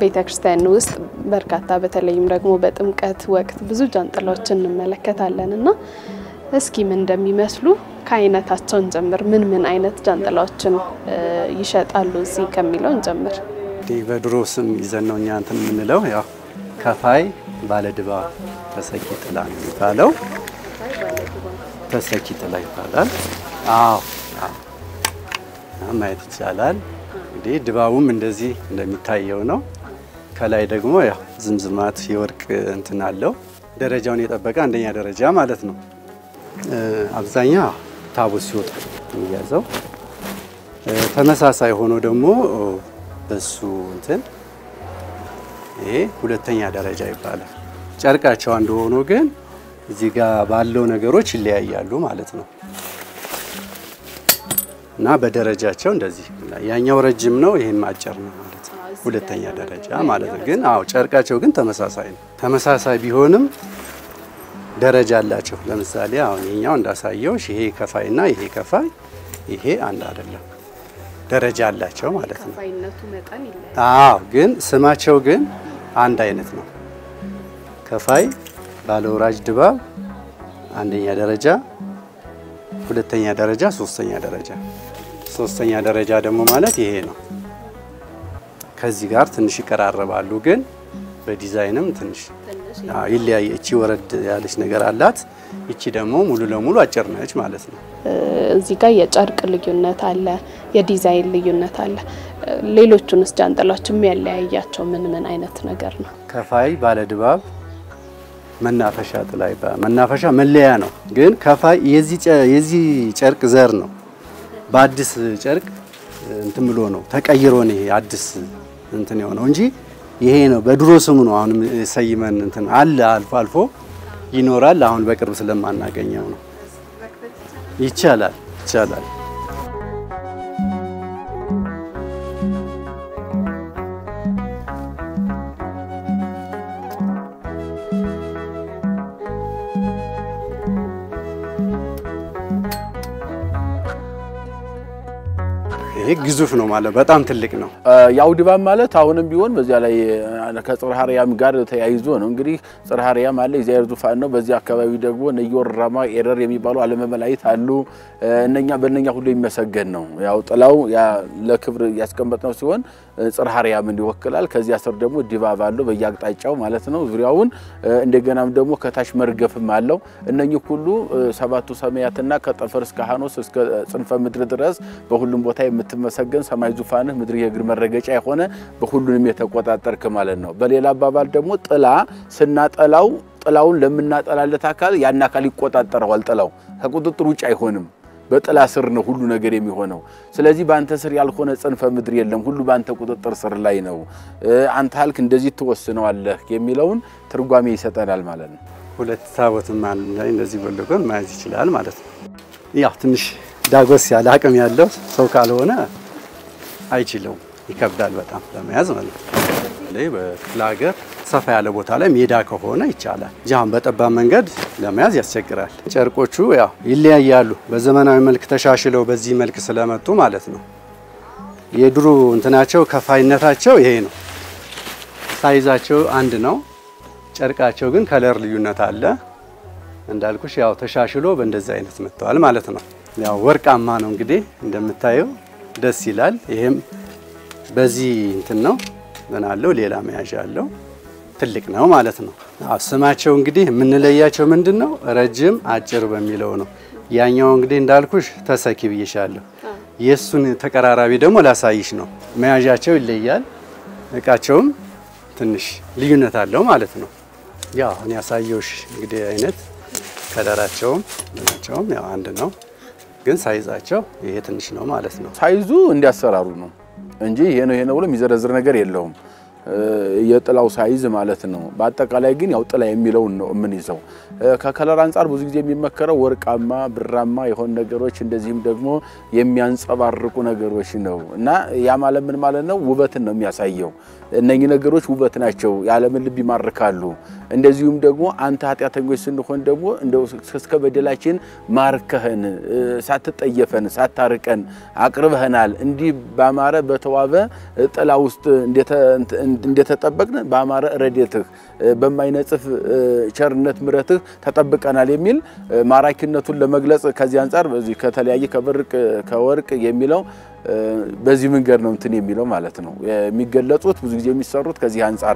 ቤተ ክርስቲያን ውስጥ በርካታ በተለይም ደግሞ በጥምቀት ወቅት ብዙ ጃንጥላዎችን እንመለከታለን እና እስኪ ምን እንደሚመስሉ ከአይነታቸው እንጀምር። ምን ምን አይነት ጃንጥላዎችን ይሸጣሉ እዚህ ከሚለው እንጀምር። እንግዲህ በድሮ ስም ይዘን ነው እኛ እንትን የምንለው ያው ከፋይ ባለድባ ተሰኪ ጥላ ነው የሚባለው። ተሰኪ ጥላ ይባላል። አዎ ማየት ይቻላል። እንግዲህ ድባቡም እንደዚህ እንደሚታየው ነው። ከላይ ደግሞ ያው ዝምዝማት የወርቅ እንትን አለው። ደረጃውን የጠበቀ አንደኛ ደረጃ ማለት ነው። አብዛኛ ታቦት ሲወጣ የሚያዘው ተመሳሳይ ሆኖ ደግሞ በሱ እንትን ይሄ ሁለተኛ ደረጃ ይባላል። ጨርቃቸው አንድ ሆኖ ግን እዚህ ጋር ባለው ነገሮች ይለያያሉ ማለት ነው እና በደረጃቸው እንደዚህ ያኛው ረጅም ነው፣ ይሄም አጭር ነው ማለት ነው። ሁለተኛ ደረጃ ማለት ነው። ግን አዎ ጨርቃቸው ግን ተመሳሳይ ነው። ተመሳሳይ ቢሆንም ደረጃ አላቸው። ለምሳሌ አሁን የኛው እንዳሳየው ይሄ ከፋይና ይሄ ከፋይ ይሄ አንድ አይደለም፣ ደረጃ አላቸው ማለት ነው። አዎ ግን ስማቸው ግን አንድ አይነት ነው። ከፋይ ባለወራጅ ድባብ አንደኛ ደረጃ፣ ሁለተኛ ደረጃ፣ ሶስተኛ ደረጃ። ሶስተኛ ደረጃ ደግሞ ማለት ይሄ ነው። ከዚህ ጋር ትንሽ ይቀራረባሉ፣ ግን በዲዛይንም ትንሽ ይለያየ። እቺ ወረድ ያለች ነገር አላት። ይቺ ደግሞ ሙሉ ለሙሉ አጭር ነች ማለት ነው። እዚህ ጋር የጨርቅ ልዩነት አለ፣ የዲዛይን ልዩነት አለ። ሌሎቹንስ ጃንጥላዎች የሚያለያያቸው ምን ምን አይነት ነገር ነው? ከፋይ ባለድባብ መናፈሻ ጥላ ይባላል። መናፈሻ መለያ ነው፣ ግን ከፋይ የዚህ ጨርቅ ዘር ነው። በአዲስ ጨርቅ እንትን ብሎ ነው ተቀይሮ ነው ይሄ አዲስ እንትን የሆነው እንጂ ይሄ ነው በድሮ ስሙ ነው። አሁንም ሰይመን እንትን አለ አልፎ አልፎ ይኖራል። አሁን በቅርብ ስለማናገኘው ነው። ይቻላል ይቻላል። ይሄ ግዙፍ ነው ማለት በጣም ትልቅ ነው። ያው ድባብ ማለት አሁንም ቢሆን በዚያ ላይ ከጽርሐ አርያም ጋር ተያይዞ ነው። እንግዲህ ጽርሐ አርያም አለ የእግዚአብሔር ዙፋን ነው። በዚህ አካባቢ ደግሞ ነዮር ራማ ኤረር የሚባሉ ዓለመ መላእክት አሉ። እነኛ በእነኛ ሁሉ የሚመሰገን ነው። ያው ጥላው ለክብር ያስቀመጥነው ሲሆን ጽርሐ አርያምን ይወክላል። ከዚያ ስር ደግሞ ድባብ አለው በየአቅጣጫው ማለት ነው ዙሪያውን። እንደገናም ደግሞ ከታች መርገፍም አለው። እነኚህ ሁሉ ሰባቱ ሰማያትና ከጠፈር እስከ ሐኖስ እስከ ጽንፈ ምድር ድረስ በሁሉም ቦታ የምትመሰገን ሰማይ ዙፋንህ ምድር የእግር መረገጫ የሆነ በሁሉንም የተቆጣጠርክ ማለት ነው። በሌላ አባባል ደግሞ ጥላ ስናጠላው ጥላውን ለምናጠላለት አካል ያን አካል ይቆጣጠረዋል። ጥላው ከቁጥጥር ውጭ አይሆንም። በጥላ ስር ነው ሁሉ ነገር የሚሆነው። ስለዚህ በአንተ ስር ያልሆነ ጽንፈ ምድር የለም፣ ሁሉ በአንተ ቁጥጥር ስር ላይ ነው። አንተ ሀልክ እንደዚህ ትወስነዋለህ የሚለውን ትርጓሜ ይሰጠናል ማለት ነው። ሁለት ታቦትም አንድ ላይ እንደዚህ ጎልጎል መያዝ ይችላል ማለት ነው። ያው ትንሽ ዳጎስ ያለ አቅም ያለው ሰው ካልሆነ አይችለውም፣ ይከብዳል በጣም ለመያዝ ማለት ነው። በክፍለ ሀገር ሰፋ ያለ ቦታ ላይ ሜዳ ከሆነ ይቻላል። ጃን በጠባብ መንገድ ለመያዝ ያስቸግራል። ጨርቆቹ ያው ይለያያሉ። በዘመናዊ መልክ ተሻሽለው በዚህ መልክ ስለመጡ ማለት ነው። የድሮ እንትናቸው ከፋይነታቸው ይሄ ነው። ሳይዛቸው አንድ ነው። ጨርቃቸው ግን ከለር ልዩነት አለ። እንዳልኩሽ ያው ተሻሽሎ በእንደዚህ አይነት መጥተዋል ማለት ነው። ያው ወርቃማ ነው እንግዲህ እንደምታየው ደስ ይላል። ይሄም በዚህ እንትን ነው ምን አለው ሌላ መያዣ አለው። ትልቅ ነው ማለት ነው። አዎ ስማቸው እንግዲህ የምንለያቸው ምንድን ነው ረጅም አጭር በሚለው ነው። ያኛው እንግዲህ እንዳልኩሽ ተሰኪ ብዬሻለሁ። የእሱን ተቀራራቢ ደግሞ ላሳይሽ ነው። መያዣቸው ይለያል። እቃቸውም ትንሽ ልዩነት አለው ማለት ነው። ያው አሁን ያሳየውሽ እንግዲህ አይነት ከለራቸውም ምናቸውም ያው አንድ ነው፣ ግን ሳይዛቸው ይሄ ትንሽ ነው ማለት ነው። ሳይዙ እንዲያሰራሩ ነው እንጂ ይሄ ነው ይሄ ነው ብሎ የሚዘረዝር ነገር የለውም። የጥላው ሳይዝ ማለት ነው። በአጠቃላይ ግን ያው ጥላ የሚለውን ነው የምንይዘው። ከከለር አንጻር ብዙ ጊዜ የሚመከረው ወርቃማ፣ ብራማ የሆኑ ነገሮች እንደዚህም ደግሞ የሚያንጸባርቁ ነገሮች ነው እና ያ ማለት ምን ማለት ነው? ውበትን ነው የሚያሳየው። እነኚህ ነገሮች ውበት ናቸው፣ የዓለምን ልብ ይማርካሉ። እንደዚሁም ደግሞ አንተ ኃጢአተኞች ስንሆን ደግሞ እንደው እስከ በደላችን ማርከህን ሳትጠየፈን ሳታርቀን አቅርበህናል። እንዲህ ባማረ በተዋበ ጥላ ውስጥ እንደተጠበቅን ባማረ ረድኤትህ በማይነጽፍ ቸርነት ምረትህ ተጠብቀናል የሚል ማራኪነቱን ለመግለጽ ከዚህ አንጻር በዚህ ከተለያየ ከብርቅ ከወርቅ የሚለው በዚህ መንገድ ነው እንትን የሚለው ማለት ነው የሚገለጹት ብዙ ጊዜ የሚሰሩት ከዚህ አንጻር